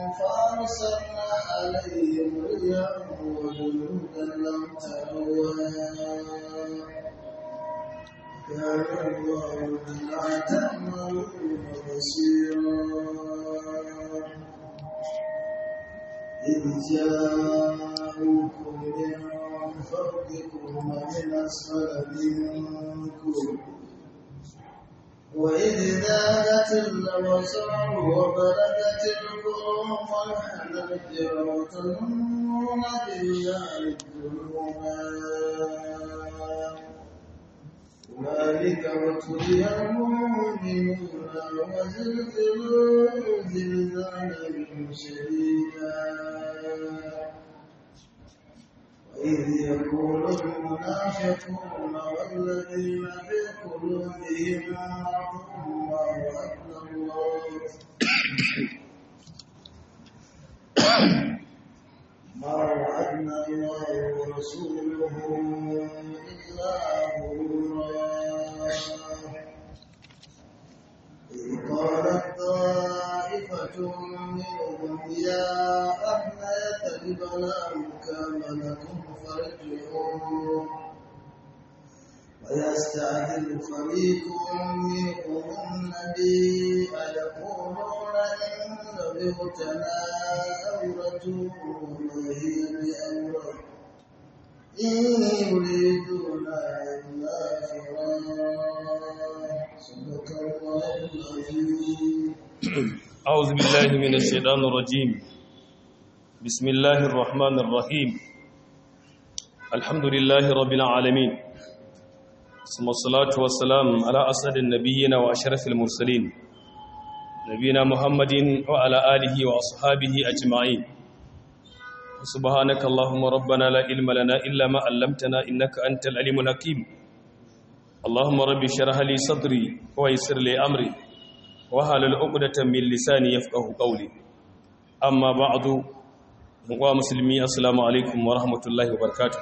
فأرسلنا عليهم ريحا وجنودا لم تروها كان الله بما تعملون بصيرا إذ جاءوكم من فوقكم ومن أسفل منكم وإذ زاغت الأبصار وبلغت القلوب الحناجر وتظنون بالله الظنونا ذلك وتلي المؤمنون وزلزلوا زلزالا شديدا وإذ يقول المنافقون والذين في قلوبهم مرض ما وعدنا الله ما وعدنا الله ورسوله إلا غرورا إذ قالت طائفة منهم يا أهل يثرب لا مكان لكم فارجعوا ويستعذب فريق منهم النبي أيقولون إن بيوتنا أورة وما هي بأورة إن يريدون إلا فرارا صدق الله العظيم أعوذ بالله من الشيطان الرجيم بسم الله الرحمن الرحيم الحمد لله رب العالمين ثم الصلاة والسلام على أسعد النبيين وأشرف المرسلين نبينا محمد وعلى آله وأصحابه أجمعين سبحانك اللهم ربنا لا علم لنا إلا ما علمتنا إنك أنت العليم الحكيم اللهم رب اشرح لي صدري ويسر لي أمري wahalar ukudatan min lisani yafqahu qawli amma ba'du wa muslimi assalamu alaikum wa rahmatullahi wa barakatuh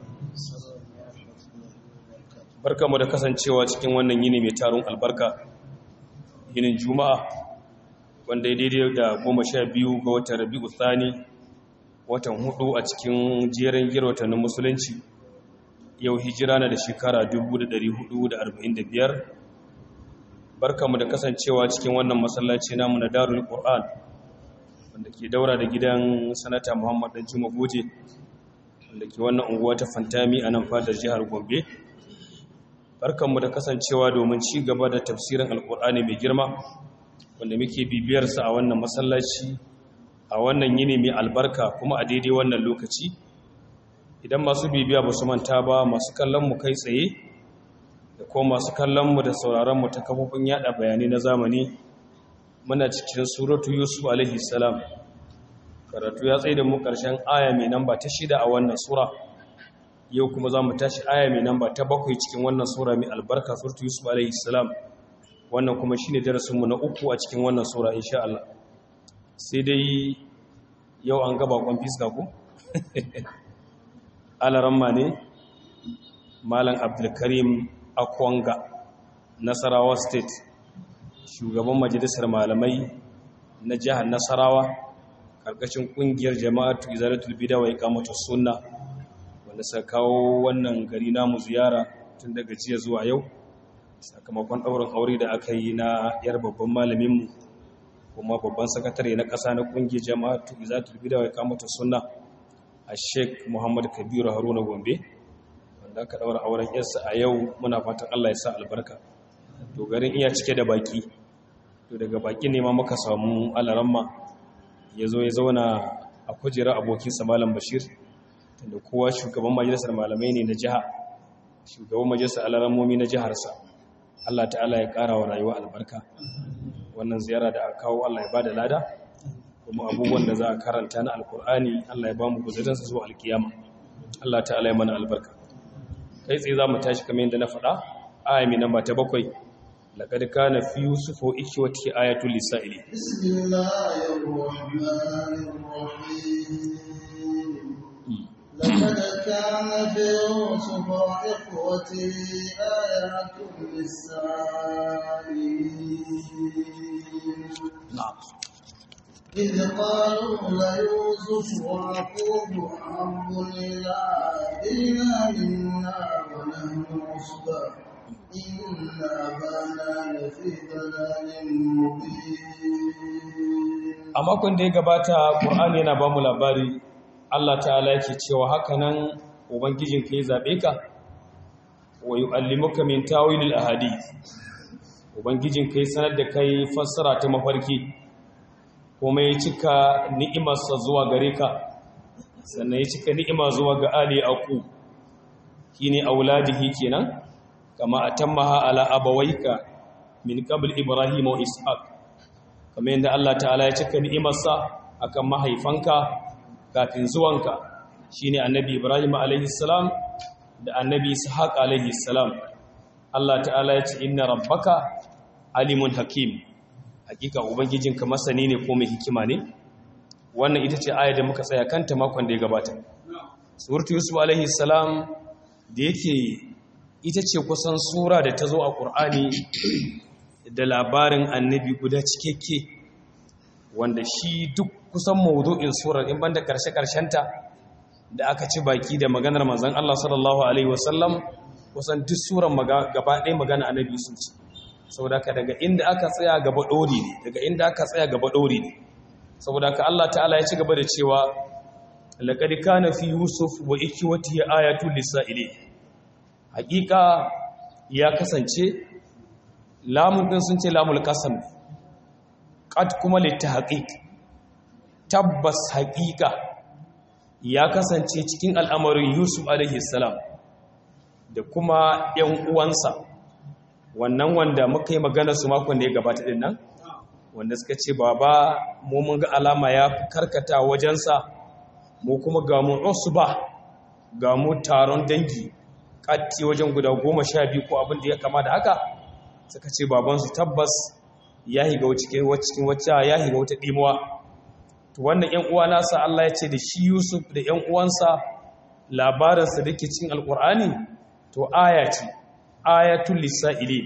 barkamu da kasancewa cikin wannan yini mai tarun albarka yinin juma'a wanda ya daidai da goma sha biyu ga watan rabi'u thani watan hudu a cikin jerin girwatannin musulunci yau hijira na da shekara 1445 barkamu da kasancewa cikin wannan masallaci namu na Darul Qur'an wanda ke daura da gidan sanata Muhammad Dan Juma Goje wanda ke wannan unguwa ta Fantami a nan fadar jihar Gombe barkamu da kasancewa domin ci gaba da tafsirin Alƙur'ani mai girma wanda muke bibiyar sa a wannan masallaci a wannan yini mai albarka kuma a daidai wannan lokaci idan masu bibiya ba su manta ba masu kallon mu kai tsaye da kuma masu kallonmu da sauraronmu ta kafofin yada bayanai na zamani muna cikin suratu yusuf alaihi salam karatu ya tsaye da mu karshen aya mai namba ta shida a wannan sura yau kuma za mu tashi aya mai namba ta bakwai cikin wannan sura mai albarka suratu yusuf alaihi salam wannan kuma shine darasinmu na uku a cikin wannan sura insha Allah sai dai yau an gaba kwan fiska ko alaramma ne malam abdulkarim akwanga nasarawa state shugaban majalisar malamai na jihar nasarawa karkashin kungiyar jama'atu izalatul bida wa iqamatus sunna wanda suka kawo wannan gari namu ziyara tun daga jiya zuwa yau sakamakon ɗaurin aure da aka yi na yar babban malaminmu kuma babban sakatare na ƙasa na kungiyar jama'atu izalatul bida wa iqamatus sunna a sheik muhammad kabiru haruna gombe da aka daura auren yarsa a yau muna fatan Allah ya sa albarka to garin iya cike da baki to daga baki ne ma muka samu alaramma ya zo ya zauna a kujera abokinsa malam bashir tunda kowa shugaban majalisar malamai ne na jiha shugaban majalisar alarammomi na jiharsa Allah ta'ala ya ƙara wa rayuwa albarka wannan ziyara da aka kawo Allah ya ba da lada kuma abubuwan da za a karanta na alkur'ani Allah ya ba mu guzurinsa zuwa alkiyama Allah ta'ala ya mana albarka kai tsaye za mu tashi kamar yadda na faɗa aya mai namba ta bakwai laƙar kana fi yusufu ikiwati ayatul lisa'ili بسم الله الرحمن الرحيم لقد كان في يوسف وإخوته آيات للسائلين na'am إذ قالوا ليوسف وأخوه أحب إلى أبينا منا ونحن عصبة إن أبانا لفي ضلال مبين a makon da ya gabata ƙur'ani yana ba mu labari Allah ta'ala yake cewa haka nan ubangijinka ya zaɓe ka wa yu'allimuka min tawilil ahadith ubangijinka ya sanar da kai fassara ta mafarki kuma ya cika ni'imarsa zuwa gare ka sannan ya cika ni'ima zuwa ga ali aqu shine auladihi kenan kama atammaha ala abawaika min qabl ibrahim wa ishaq kamar yadda Allah ta'ala ya cika ni'imarsa akan mahaifanka kafin zuwanka shine annabi Ibrahim alaihi salam da annabi Ishaq alaihi salam Allah ta'ala ya ce inna rabbaka alimun hakim hakika ubangijinka masani ne ko mai hikima ne wannan ita ce aya da muka tsaya kanta makon da ya gabata suratu yusuf alaihi salam da yake ita ce kusan sura da ta zo a ƙur'ani da labarin annabi guda cikakke wanda shi duk kusan mawudu'in surar in banda karshe-karshenta da aka ci baki da maganar manzon Allah sallallahu alaihi wasallam kusan duk surar gaba ɗaya magana annabi sun ci saboda ka daga inda aka tsaya gaba ɗori ne daga inda aka tsaya gaba ɗori ne saboda ka Allah ta'ala ya ci gaba da cewa laqad kana fi yusuf wa ikwatihi ayatul lisa'ili haƙiƙa ya kasance lamun ɗin sun ce lamul ƙasam ƙad kuma litta haƙiƙ tabbas haƙiƙa ya kasance cikin al'amarin yusuf alaihissalam da kuma ‘yan uwansa wannan wanda muka yi magana su makon da ya gabata ɗin nan wanda suka ce baba mu mun ga alama ya fi karkata wajensa mu kuma ga mu ba ga mu taron dangi ƙatti wajen guda goma sha biyu ko abin da ya kama da haka suka ce babansu tabbas ya higa cikin wacce ya higa wata ɗimuwa to wannan ‘yan uwa nasa Allah ya ce da shi Yusuf da ‘yan uwansa labarinsa da ke cikin alƙur'ani to aya ce ayatul lisa'ili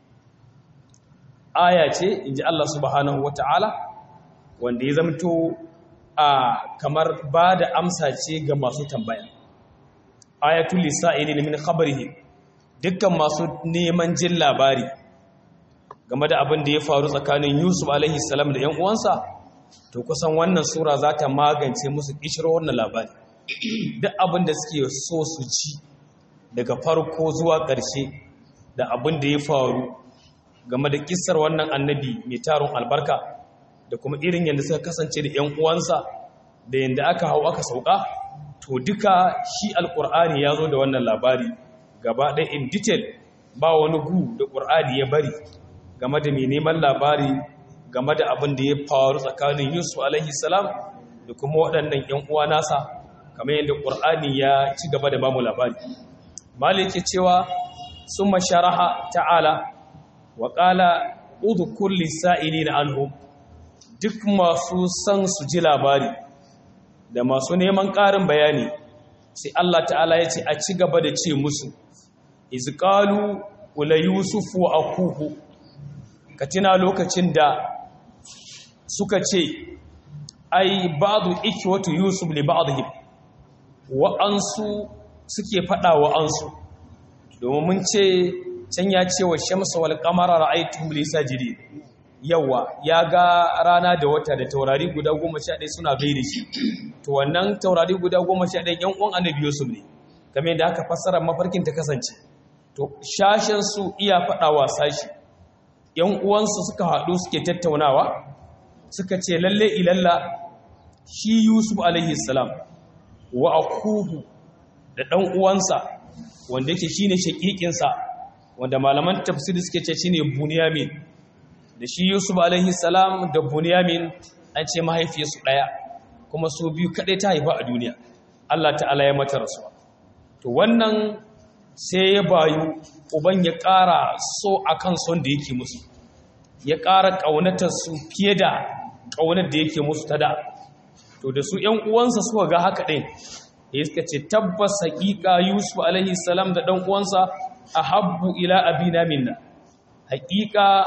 aya ce in ji Allah subhanahu wa ta'ala wanda ya zamto a kamar ba da amsa ce ga masu tambaya ayatul lisa'ili min khabarihi dukkan masu neman jin labari game da abin da ya faru tsakanin Yusuf alaihi salam da ‘yan uwansa, to kusan wannan sura za ta magance musu ƙishiro wannan labari. Duk abin da suke so su ci daga farko zuwa ƙarshe da abin da ya faru game da kisar wannan annabi mai taron albarka da kuma irin yadda suka kasance da ‘yan uwansa da yadda aka hau aka sauka, to duka shi alƙur'ani ya zo da wannan labari gaba ɗaya in detail ba wani gu da ƙur'ani ya bari game da mai neman labari game da abin da ya faru tsakanin yusuf alaihi salam da kuma waɗannan ‘yan uwa nasa kamar yadda ƙur'ani ya ci gaba da bamu labari mali ke cewa sun masharaha ta'ala wa ƙala udu kulli sa'ili na anhu duk masu son su ji labari da masu neman ƙarin bayani sai Allah ta'ala ya ce a ci gaba da ce musu izqalu wala yusufu wa akuhu ka tuna lokacin da suka ce ai ba'du ikwatu yusuf li ba'dihim wa ansu suke fada wa ansu domin mun ce can ya ce wa shamsu wal qamara ra'aytuhum li sajidi yawa ya ga rana da wata da taurari guda 11 suna gaida shi to wannan taurari guda 11 yan uwan annabi yusuf ne kamar yadda aka fassara mafarkin ta kasance to shashen su iya fada wa sashi ‘yan uwansu suka haɗu suke tattaunawa suka ce lalle ilalla shi Yusuf alaihissalam wa akuhu da ɗan uwansa wanda yake shine shaƙiƙinsa wanda malaman tafsiri suke ce shine Bunyamin da shi Yusuf alaihissalam da Bunyamin an ce mahaifiyarsu ɗaya kuma su biyu kaɗai ta haifa a duniya Allah ta'ala ya mata rasuwa to wannan sai ya bayu uban ya ƙara so a kan son da yake musu ya ƙara ƙaunatarsu fiye da ƙaunar da yake musu ta da to da su ‘yan uwansa suka ga haka ɗin ya suka ce tabbas haƙiƙa yusuf alaihi salam da ɗan uwansa a habbu ila abina minna haƙiƙa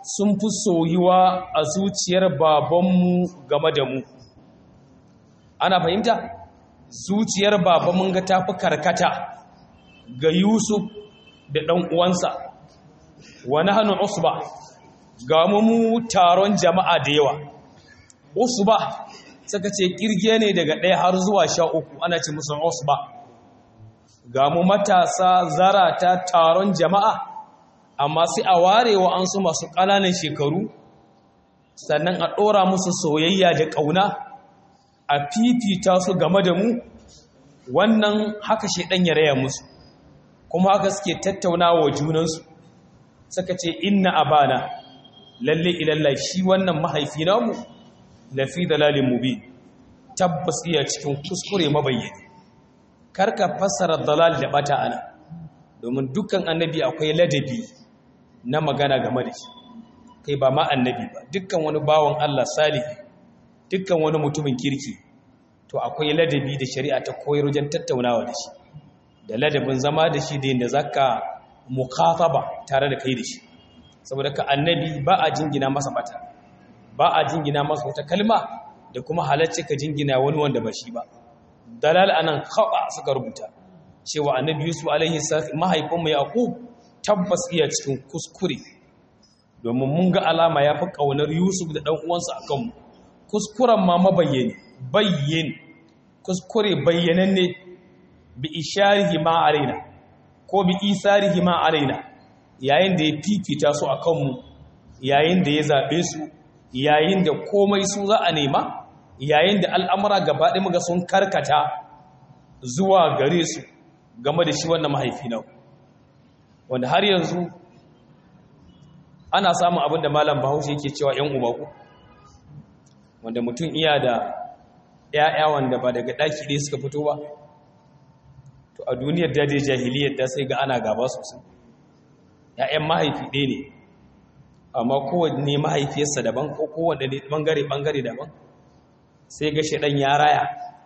sun fi soyuwa a zuciyar babanmu game da mu ana fahimta zuciyar babanmu ga tafi karkata ga yusuf da ɗan uwansa wani hannun usba ga mu taron jama'a da yawa usba suka ce kirge ne daga ɗaya har zuwa sha uku ana ce musu usba ga mu matasa zarata taron jama'a amma sai a ware wa an su masu ƙananan shekaru sannan a ɗora musu soyayya da ƙauna a fifita su game da mu wannan haka shaidan ya raya musu kuma haka suke tattauna wa junansu suka ce inna abana lalle ilalla shi wannan mahaifi namu lafi dalalin mubin tabbas iya cikin kuskure mabayyani karka fassara dalal da bata ana domin dukkan annabi akwai ladabi na magana game da shi kai ba ma annabi ba dukkan wani bawan Allah salihi dukkan wani mutumin kirki to akwai ladabi da shari'a ta koyar wajen tattaunawa da shi da ladabin zama da shi da yadda zaka mukhataba tare da kai da shi saboda ka annabi ba a jingina masa bata ba a jingina masa wata kalma da kuma halacce ka jingina wani wanda ba shi ba dalal anan khaba suka rubuta cewa annabi yusuf alaihi salam mahaifinmu yaqub tabbas iya cikin kuskure domin mun ga alama ya fi ƙaunar yusuf da ɗan uwansa a kanmu kuskuren ma mabayyani bayyin kuskure bayyananne bi isharihi ma alaina ko bi isarihi ma alaina yayin da ya fifita su a kanmu yayin da ya zaɓe su yayin da komai su za a nema yayin da al'amura gaba ɗaya muga sun karkata zuwa gare su game da shi wannan mahaifi na wanda har yanzu ana samun abin da malam bahaushe yake cewa ‘yan ubaku wanda mutum iya da ‘ya'ya wanda ba daga ɗaki ɗaya suka fito ba to a duniyar daidai jahiliyar da sai ga ana gaba sosai ‘ya'yan mahaifi ɗaya ne amma kowanne mahaifiyarsa daban ko kowanne ɓangare-ɓangare daban sai ga shaɗan ya raya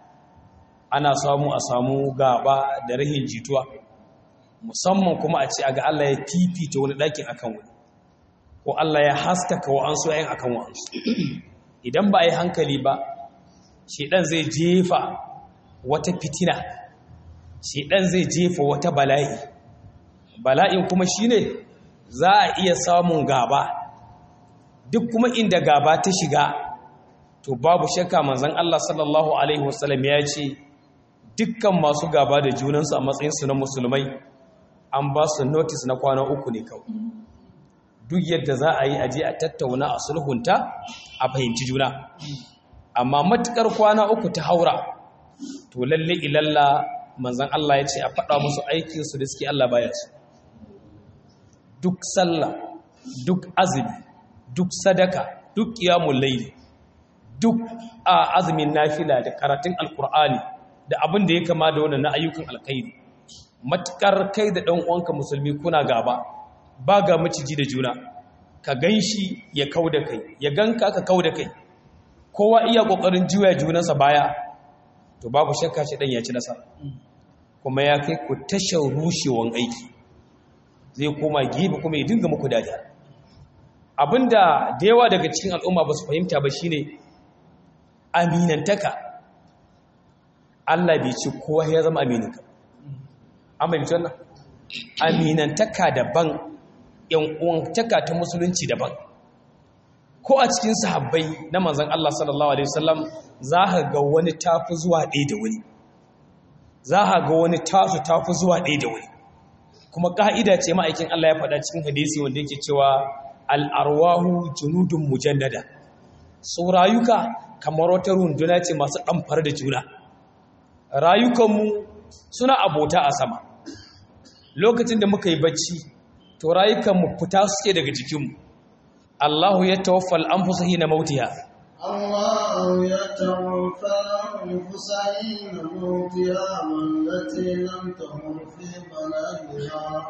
ana samu a samu gaba da rahin jituwa musamman kuma a ce a ga Allah ya fifita wani ɗakin akan wani ko Allah ya haskaka wa'ansu yayin akan wa'ansu idan ba a yi hankali ba shedan zai jefa wata fitina shedan zai jefa wata bala'i bala'in kuma shine za a iya samun gaba duk kuma inda gaba ta shiga to babu shakka manzon Allah sallallahu alaihi wasallam ya ce dukkan masu gaba da junansu a matsayinsu na musulmai an ba su notice na kwana uku ne kawai duk yadda za a yi aje a tattauna a sulhunta a fahimci juna amma matukar kwana uku ta haura to lalle ilalla manzan Allah ya ce a faɗa musu aikinsu da suke Allah baya su duk sallah duk azumi duk sadaka duk qiyamul layl duk a azumin nafila da karatun alkur'ani da abin da ya kama da wannan na ayyukan alkhairi matukar kai da ɗan uwanka musulmi kuna gaba ba ga maciji da juna ka gan shi ya kau da kai ya ganka ka kau da kai kowa iya ƙoƙarin juya junansa baya to babu shakka shi ɗan ya ci nasara kuma ya kai ku tashar rushewan aiki zai koma gefe kuma ya dinga muku dariya abinda da yawa daga cikin al'umma ba su fahimta ba shine aminantaka Allah bai ci kowa ya zama amininka amince wannan aminantaka daban yan uwantaka ta musulunci daban ko a cikin sahabbai na manzon Allah sallallahu alaihi wasallam za ka ga wani tafi zuwa ɗaya da wani za ka ga wani tasu tafi zuwa ɗaya da wani kuma ka'ida ce ma'aikin Allah ya faɗa cikin hadisi wanda yake cewa al-arwahu junudun mujannada su rayuka kamar wata runduna ce masu ɗamfar da juna rayukanmu suna abota a sama lokacin da muka yi bacci to rayukanmu fita suke daga jikinmu Allahu ya tawaffal anfusa hina mautiha الله يتوفى الأنفس حين موتها والتي لم تمت في منامها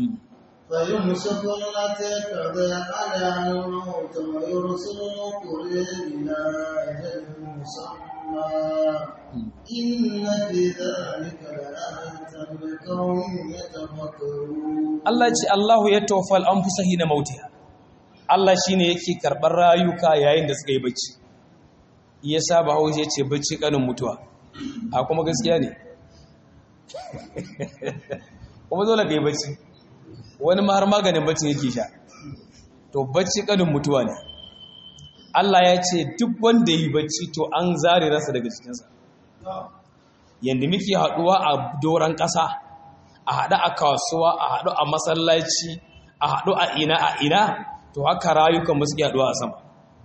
فيمسك التي قضي عليها الموت ويرسل الأخرى إلى أجل مسمى إن في ذلك لآية لقوم يتفكرون Allah ce Allahu ya tawaffal anfusa hina mautiha Allah shine yake karɓar rayuka yayin da suka yi bacci iya saba haushe ce bacci kanin mutuwa a kuma gaskiya ne kuma dole ka yi bacci wani ma har maganin bacci yake sha to bacci kanin mutuwa ne Allah ya ce duk wanda yi bacci to an zare rasa daga cikinsa yadda muke haɗuwa a doron ƙasa a haɗu a kasuwa a haɗu a masallaci a haɗu a ina a ina to haka rayukan suke haɗuwa a sama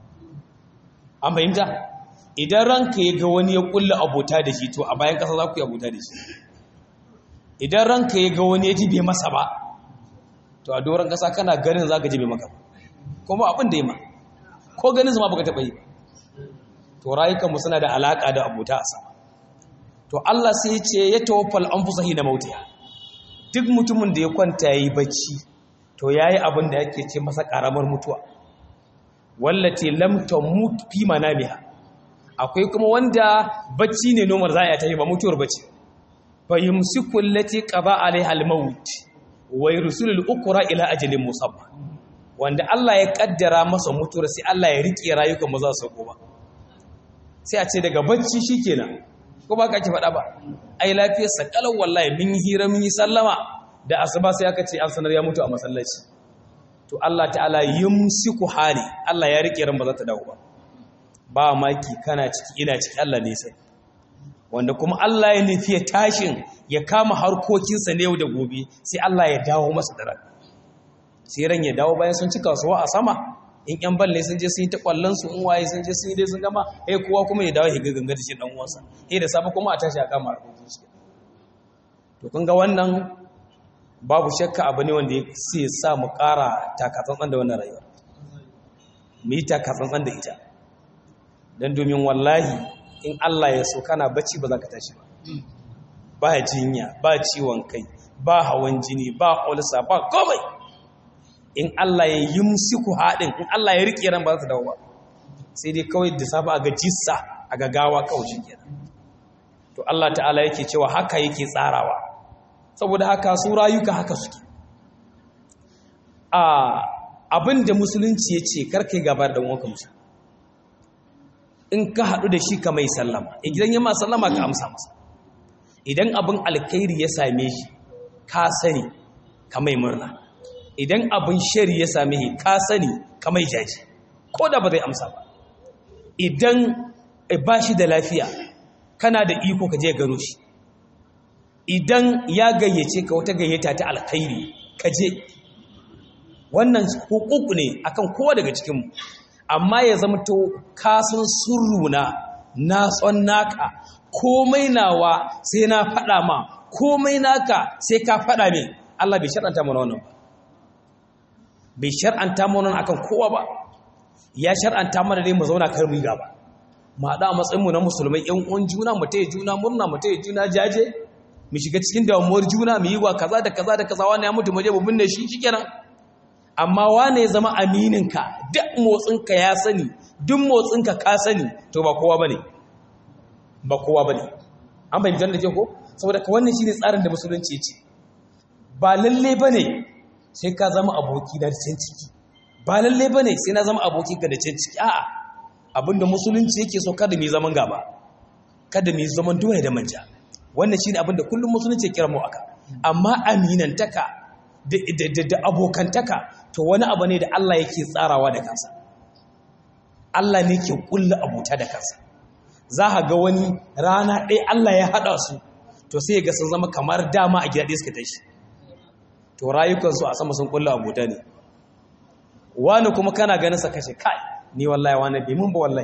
an fahimta idan ranka ya ga wani ya ƙulla abota da shi to a bayan ƙasa za ku yi abota da shi idan ranka ya ga wani ya ji bai masa ba to a doron ƙasa kana ganin za ka ji bai maka kuma abin da ya ma ko ganin zama baka taɓa yi to rayukanmu suna da alaƙa da abota a sama to Allah sai ce ya tawaffal anfusahi da mautiya duk mutumin da ya kwanta yayi bacci to yayi abin da yake ce masa karamar mutuwa wallati lam tamut fi manamiha akwai kuma wanda bacci ne nomar za a tafi ba mutuwar bacci fa yumsiku allati qada alaiha almaut wa yursilul ukra ila ajalin musamma wanda Allah ya kaddara masa mutuwar sai Allah ya rike rayukan maza su ba sai a ce daga bacci shikenan ko ba ka ki faɗa ba ai lafiyar sa kalau wallahi mun yi hira mun yi sallama da asuba sai aka ce an sanar ya mutu a masallaci to Allah ta'ala yumsiku hali Allah ya rike ran ba za ta dawo ba ba maki kana ciki ina ciki Allah ne sai wanda kuma Allah ya nufi tashin ya kama harkokinsa ne yau da gobe sai Allah ya dawo masa da ran sai ran ya dawo bayan sun ci kasuwa a sama in yan balle sun je sun yi ta kwallon su in waye sun je sun yi dai sun gama eh kowa kuma ya dawo ya ga gangar shi dan uwansa eh da safe kuma a tashi a kama harkokin shi to kun ga wannan babu shakka abu ne wanda sai sa mu ƙara takatsantsan da wannan rayuwa mu yi takatsantsan da ita don domin wallahi in Allah ya so kana bacci ba za ka tashi ba ba jinya ba ciwon kai ba hawan jini ba olsa ba komai in Allah ya yi musiku haɗin in Allah ya riƙe ran ba za ta dawo ba sai dai kawai da safa a ga jissa a gagawa kawai shi kenan to Allah ta'ala yake cewa haka yake tsarawa saboda haka su rayuka haka suke a abin da musulunci ya ce karkai gabar da wanka musu in ka haɗu da shi ka mai sallama idan ya ma sallama ka amsa masa idan abin alkhairi ya same shi ka sani ka mai murna idan abin shari ya same shi ka sani ka mai jaji ko da ba zai amsa ba idan ba shi da lafiya kana da iko ka je gano shi idan ya gayyace ka wata gayyata ta alkhairi ka je wannan hukuku ne akan kowa daga cikinmu amma ya zama to kasan surruna na tson naka komai nawa sai na faɗa ma komai naka sai ka faɗa min Allah bai shar'anta mana wannan ba bai shar'anta mana wannan akan kowa ba ya shar'anta mana dai mu zauna kar mu gaba mu haɗa a matsayin mu na musulmai ƴan uwan juna mu taya juna murna mu taya juna jaje mu shiga cikin damuwar juna mu yi wa kaza da kaza da kaza wani ya mutu mu je mu binne shi shikenan amma wane ya zama amininka duk motsinka ya sani duk motsinka ka sani to ba kowa bane ba kowa bane an bayyana da ke ko saboda ka wannan shine tsarin da musulunci ce ba lalle bane sai ka zama aboki da can ciki ba lalle bane sai na zama aboki ka da can ciki a'a abinda musulunci yake so kada mu zaman gaba kada mu zaman doya da manja wannan shine abinda kullum musulunci ya kira mu aka amma aminantaka da abokantaka to wani abu ne da Allah yake tsarawa da kansa Allah ne ke kulla abuta da kansa za a ga wani rana ɗaya Allah ya haɗa su to sai ga sun zama kamar dama a gida ɗaya suka tashi to rayukansu a sama sun kulla abuta ne wani kuma kana ganin sa kashe kai ni wallahi wani bai mun ba wallahi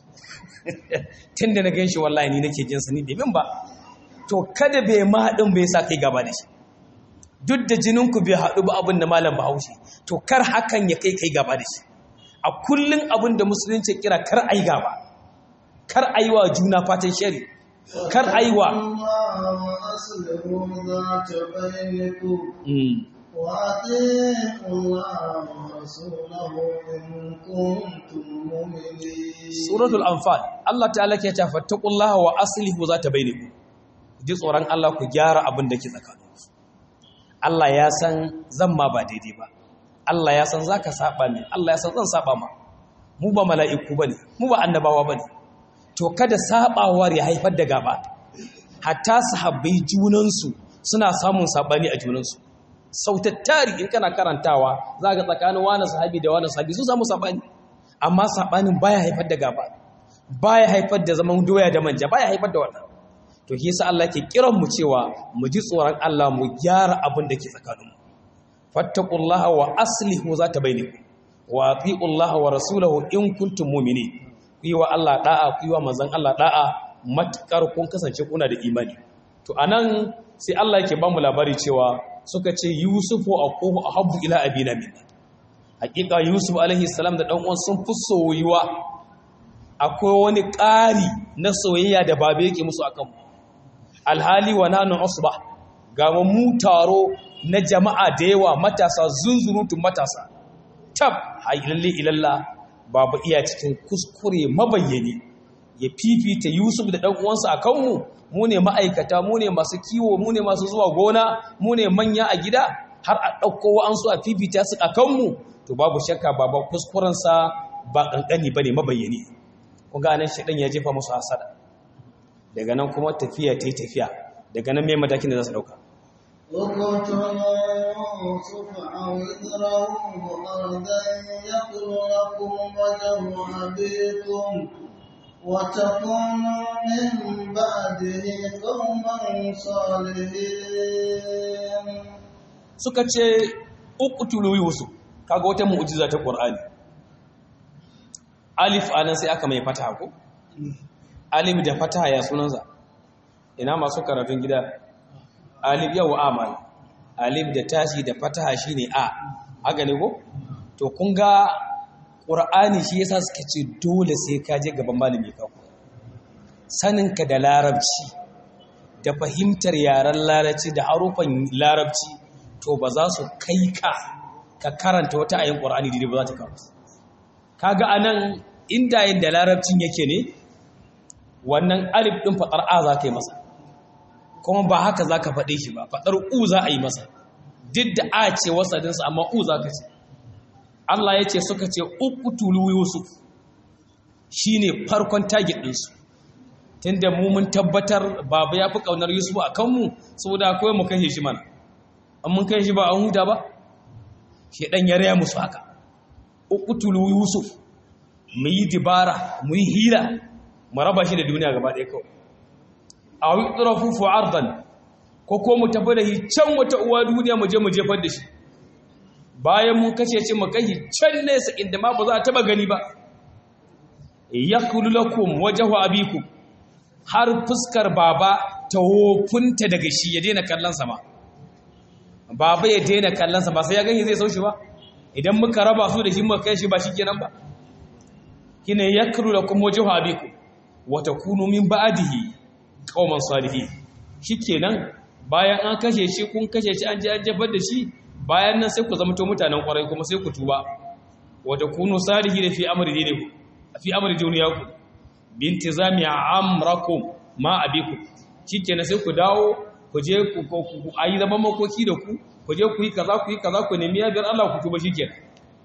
tun da na gan shi wallahi ni nake jinsa ni bai mun ba to kada bai ma haɗin bai sa kai gaba da shi duk da jininku bai haɗu ba abin da malam bahaushe to kar hakan ya kai kai gaba da shi a kullum abin da musulunci kira kar a yi gaba kar a yi wa juna fatan shari kar a yi wa suratul anfal Allah ta'ala ke ta fattaqullaha wa aslihu zata bainakum ji tsoron Allah ku gyara abin da ke tsakaninku Allah ya san zan ma ba daidai ba Allah ya san zaka saba ne Allah ya san zan saba ma mu ba mala'iku bane mu ba annabawa bane to kada sabawar ya haifar da gaba hatta sahabbai junansu suna samun sabani a junansu sautattari in kana karantawa za ga tsakanin wani sahabi da wani sahabi sun samu sabani amma sabanin baya haifar da gaba baya haifar da zaman doya da manja baya haifar da wannan to shi yasa Allah ke kiran mu cewa mu ji tsoron Allah mu gyara abin da ke tsakaninmu fattaqullaha wa aslihu zata bainakum wa atiullaha wa rasulahu in kuntum mu'minin ku yi wa Allah da'a ku yi wa manzon Allah da'a matkar kun kasance kuna da imani to anan sai Allah yake ba mu labari cewa suka ce Yusufu aquhu ahabbu ila abina min hakika Yusuf alaihi salam da dan uwan sun fi soyuwa akwai wani ƙari na soyayya da babe yake musu akan mu alhali wa nanu usba ga mu taro na jama'a da yawa matasa zunzurutun matasa tab lalle ilalla babu iya cikin kuskure mabayyani ya fifita Yusuf da ɗan uwansa a kanmu mu ne ma'aikata mu ne masu kiwo mu ne masu zuwa gona mu ne manya a gida har a ɗauko wa'ansu a fifita su a kanmu to babu shakka baba kuskurensa ba ƙanƙani ba ne mabayyani kun ga nan shaɗan ya jefa musu hasada daga nan kuma tafiya ta yi tafiya daga nan mai matakin da za su ɗauka اقتلوا يوسف أو اذرهم أرضا يخل لكم وجه أبيكم وتكونوا من بعده قوما صالحين suka ce uqtulu yusuf kaga wata mu'jiza ta qur'ani alif anan sai aka mai fataha ko alif da fataha ya sunansa ina masu karatun gida alif yau amal alif da tashi da fataha shine a haka ne ko to kun ga qur'ani shi yasa suka ce dole sai ka je gaban malami ka ku saninka da larabci da fahimtar yaren larabci da harufan larabci to ba za su kai ka ka karanta wata ayin qur'ani da ba za ta kawo kaga anan inda yin da larabcin yake ne wannan alif din fadar a za ka yi masa kuma ba haka za ka faɗe shi ba faɗar u za a yi masa duk da a ce wasadinsa amma u za ka ce Allah ya ce suka ce uqtulu yusuf shine farkon target ɗinsu tunda mu mun tabbatar baba ya fi ƙaunar yusuf a kanmu saboda akwai mu kashe shi mana an mun kashe shi ba an huta ba shi ɗan ya raya musu haka uqtulu yusuf mu yi dibara mu yi hila mu raba shi da duniya gaba ɗaya kawai a yi tsirafufu ardan ko ko mu tafi da shi can wata uwa duniya mu je mu jefar da shi bayan mun kashe shi mu kai can nesa inda ma ba za a taba gani ba yakulu lakum wajhu abikum har fuskar baba ta wofunta daga shi ya daina kallon sa ma baba ya daina kallon sa ba sai ya gani zai saushi ba idan muka raba su da shi muka kai shi ba shikenan ba kine yakulu lakum wajhu abikum wa takunu min ba'dihi qauman salihin shikenan bayan an kashe shi kun kashe shi an je an jefar da shi bayan nan sai ku zama to mutanen kwarai kuma sai ku tuba wa takunu salihin fi amri dinikum fi amri duniyakum bintizami amrakum ma abikum shikenan sai ku dawo ku je ku ku ayi zaman makoki da ku ku je ku yi kaza ku yi kaza ku nemi yabiyar Allah ku tuba shikenan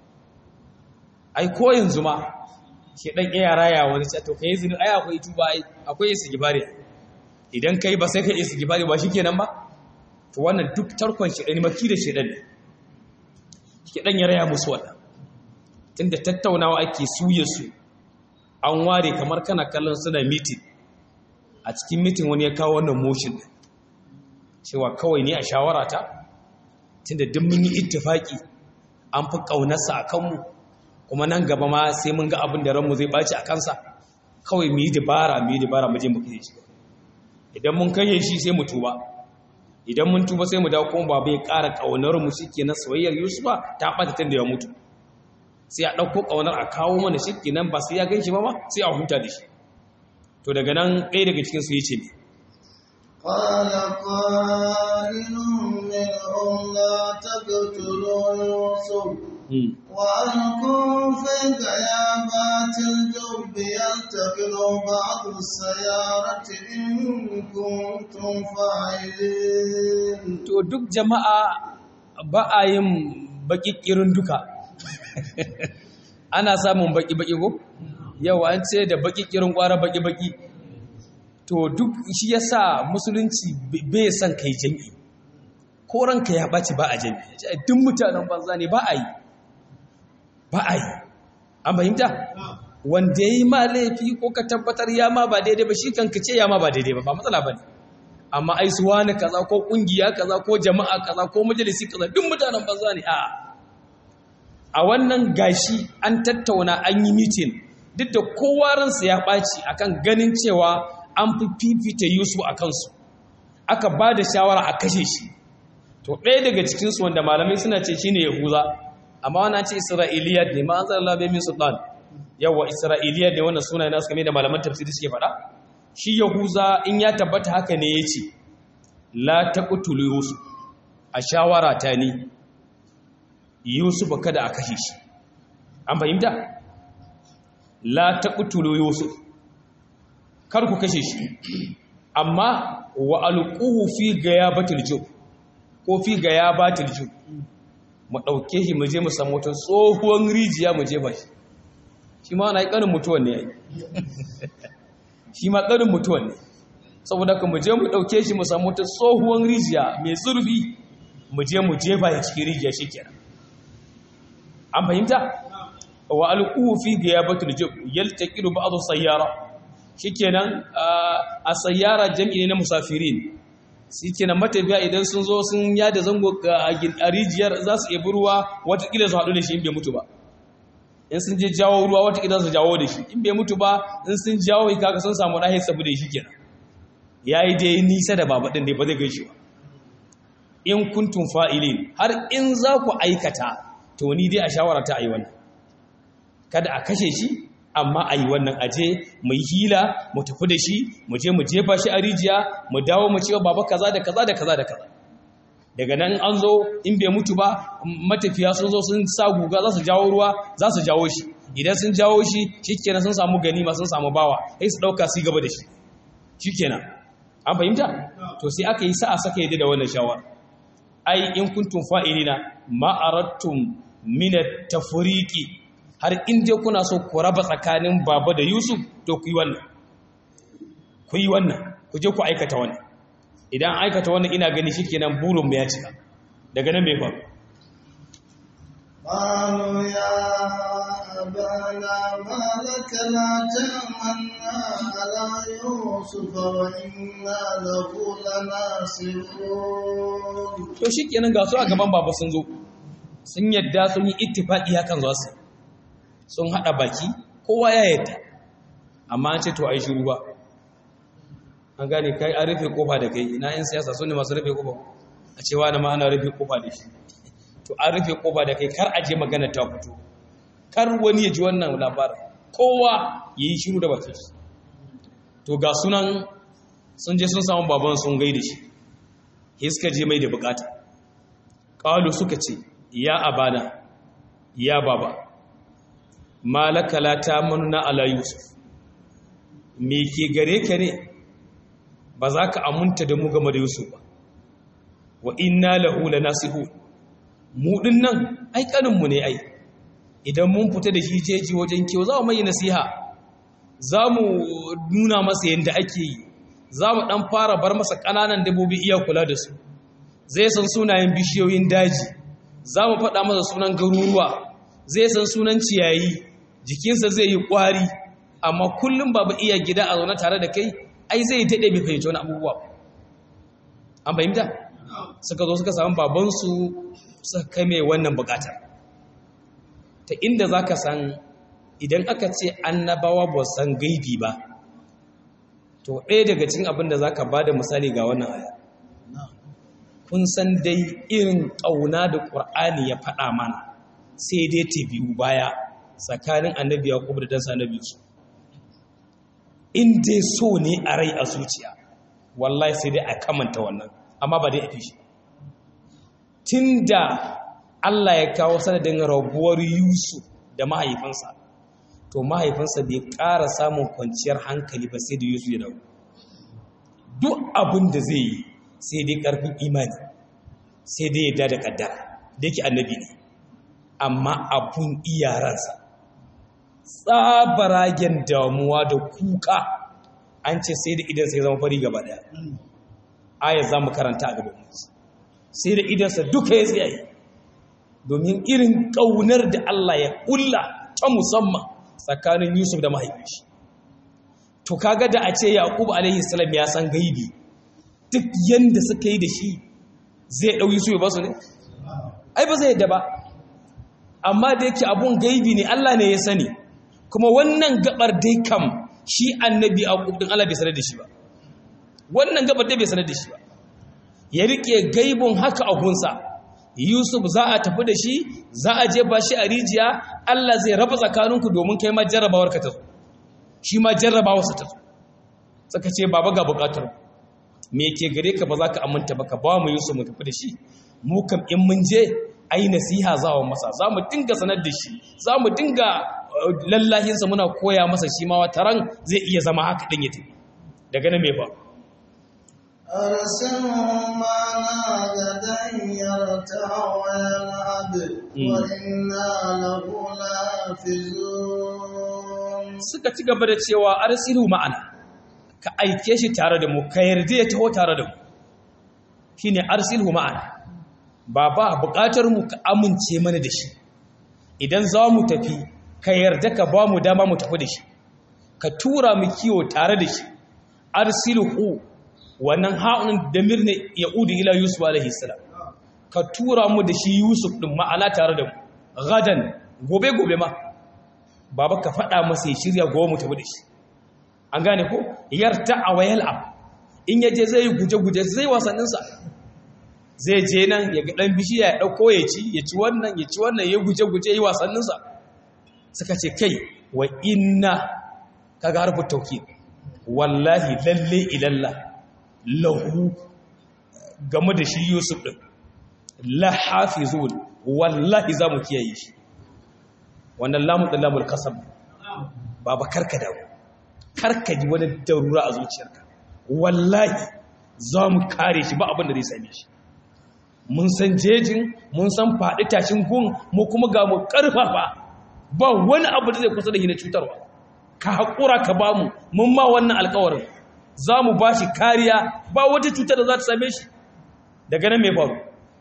ai ko yanzu ma shi dan iya raya wani ce to kai zini ai akwai tuba ai akwai istighfari idan kai ba sai kai istighfari ba shikenan ba to wannan duk tarkon shi dan maki da shi dan shi dan ya raya musu wannan tunda tattaunawa ake suye su an ware kamar kana kallon suna meeting a cikin meeting wani ya kawo wannan motion din cewa kawai ne a shawara ta tunda duk mun yi ittifaki an fi kaunarsa a kanmu kuma nan gaba ma sai mun ga abin da ranmu zai baci a kansa kawai mu yi dabara mu yi dabara mu je mu kai shi idan mun kai shi sai mu tuba idan mun tuba sai mu dawo kuma baba ya ƙara ƙaunar mu shikenan soyayyar Yusufa ta ɓata tun da ya mutu sai a ɗauko ƙaunar a kawo mana shikenan ba sai ya gan shi ba ma sai a huta da shi to daga nan ɗaya daga cikin su yace ne قال قائل منهم لا تقتلوا يوسف وألقوا في غيابات الجب يلتقط بعض السيارة إن كنتم فاعلين to duk jama'a ba a yin baƙiƙirin duka ana samun baƙi-baƙi ko yau an ce da baƙiƙirin ƙwara baƙi-baƙi to duk shi ya sa musulunci bai son kai jami'i ko ranka ya ɓaci ba a jami'i duk mutanen banza ne ba a yi ba a yi an fahimta wanda ya yi ma laifi ko ka tabbatar ya ma ba daidai ba shi kanka ce ya ma ba daidai ba ba matsala ba ne amma ai su wani kaza ko kungiya kaza ko jama'a kaza ko majalisi kaza duk mutanen banza ne a a wannan gashi an tattauna an yi mitin duk da kowa ransa ya ɓaci akan ganin cewa an fi fifita Yusuf a kansu aka ba da shawara a kashe shi to ɗaya daga cikinsu wanda malamai suna ce shine Yahuza amma wannan ce Isra'iliyat ne ma an zara labe min sultan yawa Isra'iliyat ne wannan sunaye nasu kamar da malaman tafsiri suke faɗa shi Yahuza in ya tabbata haka ne ya ce la taqtulu Yusuf a shawara ta ni Yusuf kada a kashe shi an fahimta la taqtulu Yusuf kar ku kashe shi amma wa alquhu fi gayabatil jub ko fi gayabatil jub mu dauke shi mu je mu samu wata tsohuwar rijiya mu je ba shi shi ma na yi karin mutuwan ne yayi shi ma karin mutuwan ne saboda ka mu je mu dauke shi mu samu wata tsohuwar rijiya mai zurfi mu je mu je ba cikin rijiya shikenan an fahimta wa alquhu fi gayabatil jub yaltaqilu ba'd sayyara shikenan a sayyara jam'i ne na musafirin shikenan matafiya idan sun zo sun yada zango a rijiyar za su iya ruwa watakila su haɗu da shi in bai mutu ba in sun je jawo ruwa watakila su jawo da shi in bai mutu ba in sun jawo kaka sun samu ɗahir sabu da shi kenan ya yi dai nisa da babaɗin da ba zai gaishe ba in kuntun fa'ilin har in za ku aikata to ni dai a shawara ta a yi wannan kada a kashe shi amma a yi wannan aje mu yi hila mu tafi da shi mu je mu jefa shi a rijiya mu dawo mu cewa baba kaza da kaza da kaza da kaza daga nan an zo in bai mutu ba matafiya sun zo sun sa guga za su jawo ruwa za su jawo shi idan sun jawo shi shikenan sun samu ganima sun samu bawa sai su dauka su gaba da shi shikenan an fahimta to sai aka yi sa'a saka yadda da wannan shawara ai in kuntum fa'ilina ma aradtum min at-tafriqi har in je kuna so ku raba tsakanin baba da Yusuf to ku yi wannan ku yi wannan ku je ku aikata wannan idan aikata wannan ina gani shikenan burin mu ya cika daga nan me fa قالوا يا أبانا ما لك لا تأمنا على يوسف وإنا له لناصحون to shikenan ga su a gaban baba sun zo sun yadda sun yi ittifaqi hakan za su sun haɗa baki kowa ya yadda amma an ce to a yi shiru ba an gane kai an rufe kofa da kai ina yin siyasa su ne masu rufe kofa a cewa na ma ana rufe kofa da shi to an rufe kofa da kai kar a je magana ta fito kar wani ya ji wannan labarin kowa ya yi shiru da bakin shi to ga sunan sun je sun samu baban sun gaida shi suka je mai da bukata ƙalu suka ce ya abana ya baba malaka la ta manuna ala yusuf me ke gare ka ne ba za ka amunta da mu game da yusuf ba wa inna lahu lanasihu mu din nan ai kaninmu ne ai idan mun fita da shi jeji wajen kiwo za mu mai nasiha za mu nuna masa yadda ake yi za mu ɗan fara bar masa ƙananan dabobi iya kula da su zai san sunayen bishiyoyin daji za mu faɗa masa sunan garuruwa zai san sunan ciyayi jikinsa zai yi ƙwari amma kullum babu iya gida a zaune tare da kai ai zai daɗe bai fahimci wani abubuwa an fahimta suka zo suka samu babansu suka kai mai wannan buƙatar ta inda za ka san idan aka ce annabawa ba san gaibi ba to ɗaya daga cikin abin da za ka ba da misali ga wannan aya kun san dai irin ƙauna da ƙur'ani ya faɗa mana sai dai ta biyu baya tsakanin annabi yaƙub da dansa annabi su in dai so ne a rai a zuciya wallahi sai dai a kamanta wannan amma ba dai a fi shi tun da Allah ya kawo sanadin rabuwar Yusuf da mahaifinsa to mahaifinsa bai ƙara samun kwanciyar hankali ba sai da Yusuf ya dawo duk abin da zai yi sai dai ƙarfin imani sai dai yadda da ƙaddara da yake annabi ne amma abun iyaransa tsabaragen damuwa da kuka an ce sai da idan sai zama fari gaba daya ayar za mu karanta a gaban musu sai da idansa duka ya tsaye domin irin ƙaunar da Allah ya ƙulla ta musamman tsakanin Yusuf da mahaifinshi to kaga da a ce Yaqub alaihi salam ya san gaibi duk yanda suka yi da shi zai ɗau Yusuf ya basu ne ai ba zai yadda ba amma da yake abun gaibi ne Allah ne ya sani kuma wannan gabar dai kam shi annabi Yaqub din Allah bai sanar da shi ba wannan gabar dai bai sanar da shi ba ya rike gaibun haka a gunsa Yusuf za a tafi da shi za a je ba shi a rijiya Allah zai raba tsakaninku domin kai ma jarrabawar ka ta zo shi ma jarrabawar sa ta zo saka ce baba ga bukatar me ke gare ka ba za ka aminta ba ka ba mu Yusuf mu tafi da shi mu kam in mun je ai nasiha za mu masa za mu dinga sanar da shi za mu dinga lallahinsa muna koya masa shi ma wata ran zai iya zama haka din ya tafi daga nan me ba أرسله معنا غدا يرتع ويلعب وإنا له لافزون suka ci gaba da cewa arsilu ma'ana ka aike shi tare da mu ka yarda ya taho tare da mu shine arsilhu ma'ana baba buƙatar mu ka amince mana da shi idan za mu tafi ka yarda ka ba mu dama mu tafi da shi ka tura mu kiwo tare da shi arsilhu wannan ha'unin damir ne ya udu ila yusuf alaihi salam ka tura mu da shi yusuf din ma'ana tare da mu gadan gobe gobe ma baba ka faɗa masa ya shirya gobe mu tafi da shi an gane ko yarta a wayal ab in yaje zai yi guje-guje zai wasanninsa zai je nan ya ga ɗan bishiya ya ɗauko ya ci ya ci wannan ya ci wannan ya guje-guje yi wasanninsa suka ce kai wa inna kaga harfin tauki wallahi lalle ilalla lahu game da shi yusuf ɗin la hafizun wallahi za mu kiyaye shi wannan lamun ɗin lamun kasam ba ba karka dawo karka ji wani darura a zuciyarka wallahi za mu kare shi ba abin da zai same shi mun san jejin mun san faɗi tashin gun mu kuma ga mu ƙarfafa ba wani abu da zai kusa da shi na cutarwa ka haƙura ka ba mu mun ma wannan alƙawarin za mu ba shi kariya ba wata cutar da za ta same shi daga nan mai faru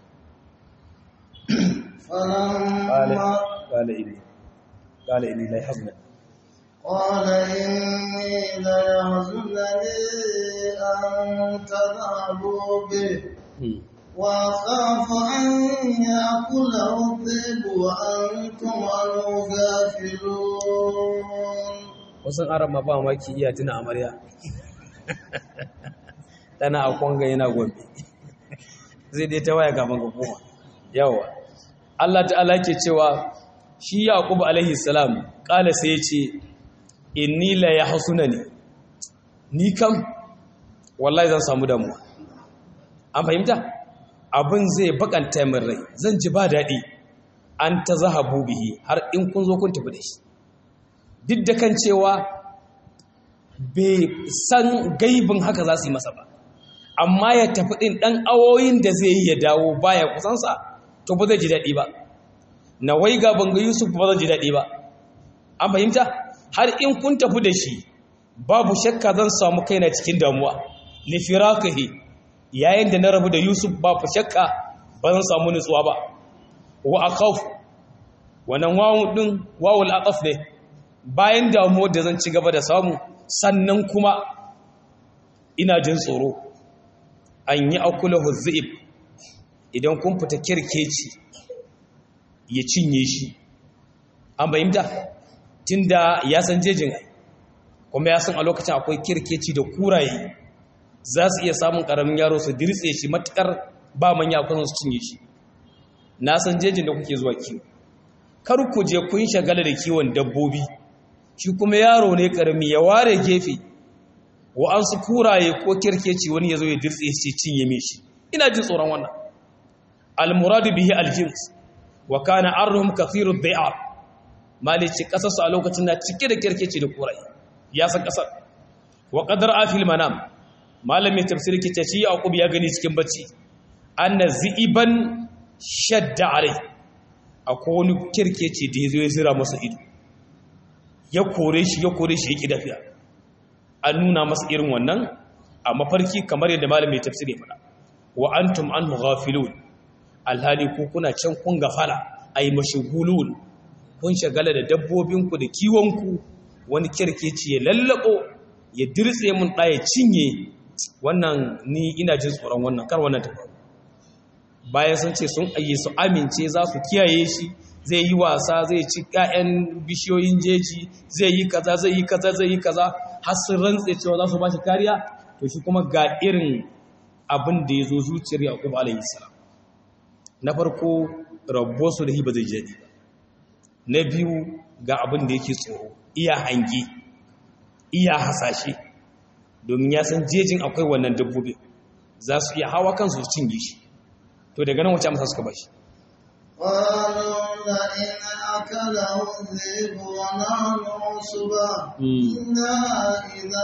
فلما قال إني قال إني لا يحزن قال إني ليحزنني أن تذهبوا به وأخاف أن يأكله الذئب وأنتم عنه غافلون wasan arab ma ba maki iya tuna amarya tana a kwanga yana gombe zai dai ta waya gaban ga koma yawa Allah ta'ala ke cewa shi yaqub alaihi salam kala sai ya ce inni la yahsunani ni kam wallahi zan samu damuwa an fahimta abin zai bakanta min rai zan ji ba daɗi an ta zahabu bihi har in kun zo kun tafi da shi duk da kan cewa bai san gaibin haka za su yi masa ba amma ya tafi ɗin ɗan awoyin da zai yi ya dawo baya kusansa to ba zai ji daɗi ba na wai ga banga yusuf ba zai ji daɗi ba an fahimta har in kun tafi da shi babu shakka zan samu kaina cikin damuwa lifirakahi yayin da na rabu da yusuf babu shakka ba zan samu nutsuwa ba wa akhaf wannan wawun din wawul aqaf ne bayan damuwar da zan ci gaba da samu sannan kuma ina jin tsoro an yi akula huzzib idan kun fita kirkeci ya cinye shi an bayyanta tunda ya san jejin kuma ya san a lokacin akwai kirkeci da kuraye za su iya samun karamin yaro su dirtse shi matukar ba manya kusan su cinye shi na san jejin da kuke zuwa kiwo kar ku je kun shagala da kiwon dabbobi shi kuma yaro ne karami ya ware gefe wa an su kuraye ko kirkeci wani ya zo ya dirtse shi cinye mai shi ina jin tsoron wannan almuradu bihi aljins wa kana arhum kathiru dhai'ar malici kasar su a lokacin na cike da kirkeci da kuraye ya san kasar wa qadar afil manam malamin tafsiri ke shi yaqub ya gani cikin bacci anna ziban shadda alai akwai wani kirkeci da ya zo ya zira masa ido ya kore shi ya kore shi ya ƙi dafiya an nuna masa irin wannan a mafarki kamar yadda malamin tafsiri ya faɗa wa antum an ghafilun alhali ko kuna can kun gafala ay mashghulun kun shagala da dabbobinku da kiwonku wani kirkeci ya lallabo ya dirtse mun ɗaya cinye wannan ni ina jin tsoron wannan kar wannan ta faru bayan sun ce sun ayye su amince za su kiyaye shi zai yi wasa zai ci ƴaƴan bishiyoyin jeji zai yi kaza zai yi kaza zai yi kaza har sun rantse cewa za su ba shi kariya to shi kuma ga irin abin da ya zo zuciyar Yaqub alayhi salam na farko rabbo su da hiba zai jadi na biyu ga abin da yake tsoro iya hange iya hasashe domin ya san jejin akwai wannan dabbobi za su iya hawa kansu su cinye shi to daga nan wace amsa suka bashi قالوا لئن أكله الذئب ونحن عصبة إنا إذا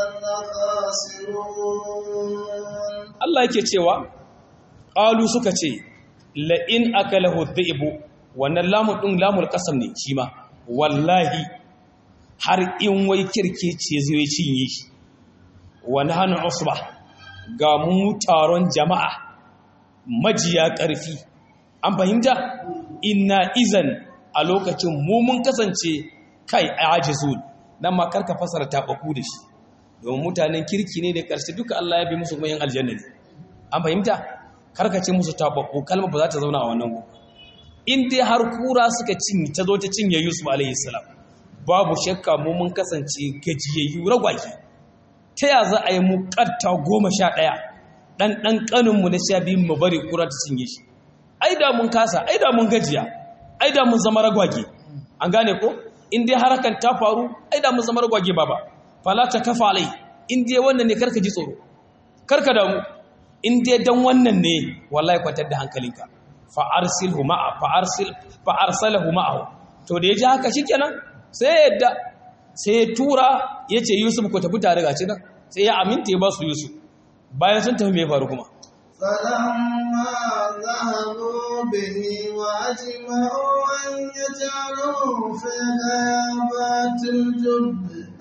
لخاسرون Allah yake cewa qalu suka ce la in akalahu dhi'bu wannan lamun din lamul qasam ne shi ma wallahi har in wai kirkece zai cinye shi wa nahnu usba ga mu taron jama'a majiya ƙarfi an fahimta inna izan a lokacin mu mun kasance kai ajizun nan ma karka fasara tabaku da shi domin mutanen kirki ne da ƙarshe duka Allah ya bi musu kuma yin aljanna ne an fahimta karka ce musu tabaku kalma ba za ta zauna a wannan gobe in dai har kura suka cinye ta zo ta cinye Yusuf alaihi salam babu shakka mu mun kasance gajiyayyu ragwaki ta ya za a yi mu ƙarta goma sha ɗaya ɗan ɗan ƙaninmu na sha biyun mu bari kura ta cinye shi ai da mun kasa ai da mun gajiya ai da mun zama ragwage an gane ko in dai harakan ta faru ai da mun zama ragwage baba fala ta kafa alai in dai wannan ne karka ji tsoro karka damu in dai dan wannan ne wallahi kwatar da hankalinka fa arsilhu ma'a fa arsil fa arsalahu ma'ahu to da yaji haka shikenan sai ya yadda sai ya tura yace Yusuf ko tafi tare gaci nan sai ya aminta ya ba su Yusuf bayan sun tafi me faru kuma فلما ذهبوا به وأجمعوا أن يجعلوه في غابات الجب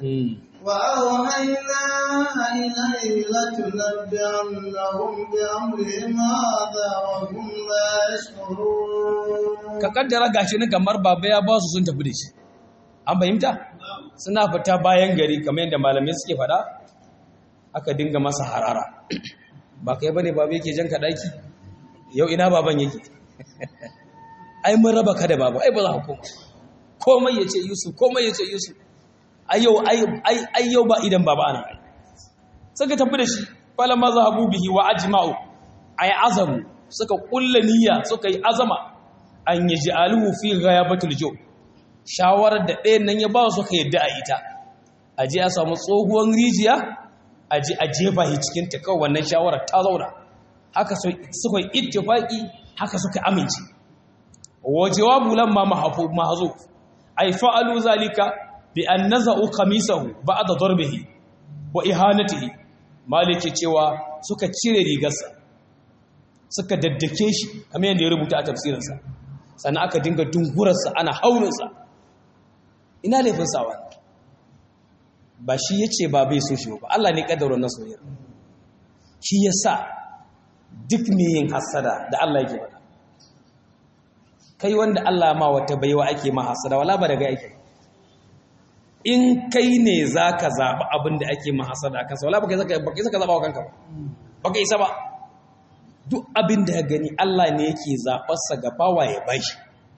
وأوحينا إليه لتنبئنهم بأمرهم هذا وهم لا يشعرون ka kaddara gashi nan kamar baba ya ba su sun tafi da shi an fahimta suna fita bayan gari kamar yadda malamai suke faɗa aka dinga masa harara ba kai bane baba yake jan ka daki yau ina baban yake ai mun raba ka da baba ai ba za ka koma komai yace Yusuf komai yace Yusuf ai yau ai ai yau ba idan baba ana ai suka tafi da shi falamma zahabu bihi wa ajma'u ay azamu suka kulla niyya suka yi azama an yaj'aluhu fi ghayabatil jo shawarar da ɗayan nan ya ba su ka yadda a ita aje a samu tsohuwar rijiya aje a jefa shi cikin ta kawai wannan shawarar ta zauna haka suka yi ittifaqi haka suka amince wa jawabu lamma mahfu mahzuf ay fa'alu zalika bi an naza'u qamisahu ba'da darbihi wa ihanatihi maliki cewa suka cire rigarsa suka daddake shi kamar yadda ya rubuta a tafsirinsa sannan aka dinga dungurarsa ana haurinsa ina laifin sawa ba shi ya ce ba bai so shi ba Allah ne ƙaddarar na soyar shi ya sa duk mai yin hasada da Allah yake faɗa kai wanda Allah ma wata baiwa ake ma hasada wala ba daga yake in kai ne za ka zaɓi abin da ake ma hasada a kansa wala ba ka isa ka zaɓa wa kanka ba ba ka isa ba duk abin da ya gani Allah ne yake zaɓarsa ga bawa ya bashi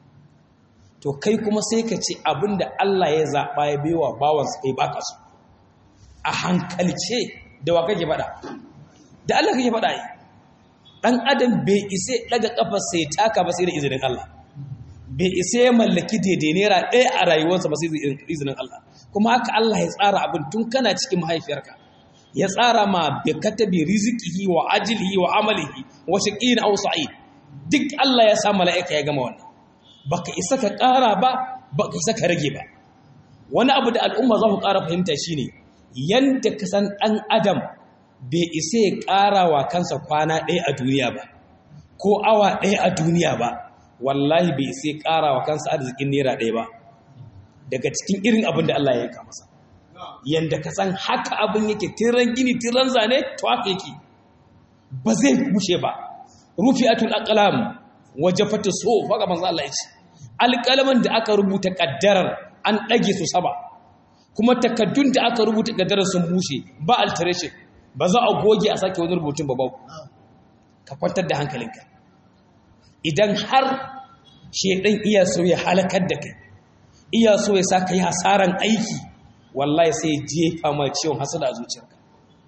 to kai kuma sai ka ce abin da Allah ya zaɓa ya baiwa bawansa kai baka su a hankalce da wa kake faɗa da Allah kake faɗa yi ɗan adam bai isa ɗaga ƙafar sai taka ba sai da izinin Allah bai isa ya mallaki daidai naira ɗaya a rayuwarsa ba sai da izinin Allah kuma haka Allah ya tsara abin tun kana cikin mahaifiyarka ya tsara ma bi katabi rizqihi wa ajlihi wa amalihi wa shaqin aw sa'id duk Allah ya sa mala'ika ya gama wannan baka isa ka ƙara ba baka isa ka rage ba wani abu da al'umma za ku ƙara fahimta shine yanda ka san ɗan adam bai isa ya ƙara wa kansa kwana ɗaya a duniya ba ko awa ɗaya a duniya ba wallahi bai sai ƙara wa kansa arzikin naira ɗaya ba daga cikin irin abin da Allah ya yanka masa yanda ka san haka abin yake tiran gini tiran zane to haka yake ba zai bushe ba rufi'atul aqlam wajafatu so haka manzo Allah ya ce alƙalaman da aka rubuta kaddarar an ɗage su saba kuma takaddun da aka rubuta kaddarar sun bushe ba alteration ba za a goge a sake wani rubutun ba babu ka kwantar da hankalinka idan har shedan iya so ya halakar da kai iya so ya sa ka yi hasaran aiki wallahi sai ya jefa ma ciwon hasada a zuciyarka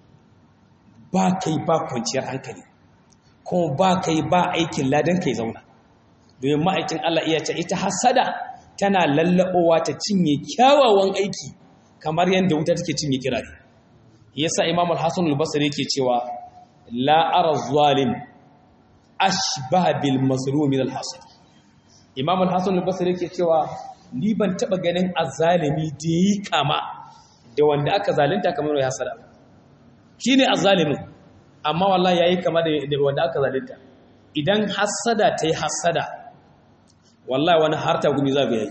ba kai ba kwanciyar hankali kuma ba kai ba aikin ladan kai zauna domin ma'aikin Allah iya ce ita hasada tana lallaɓowa ta cinye kyawawan aiki kamar yadda wuta take cinye kirare yasa imam al-hasan al-basri yake cewa la ara zalim ashbaha bil mazlum min al-hasad imam al-hasan al-basri yake cewa ni ban taba ganin azzalimi da yi kama da wanda aka zalunta kamar ya hasada shine azzalimin amma wallahi yayi kama da wanda aka zalunta idan hasada tayi hasada wallahi wani harta gumi za ga yayi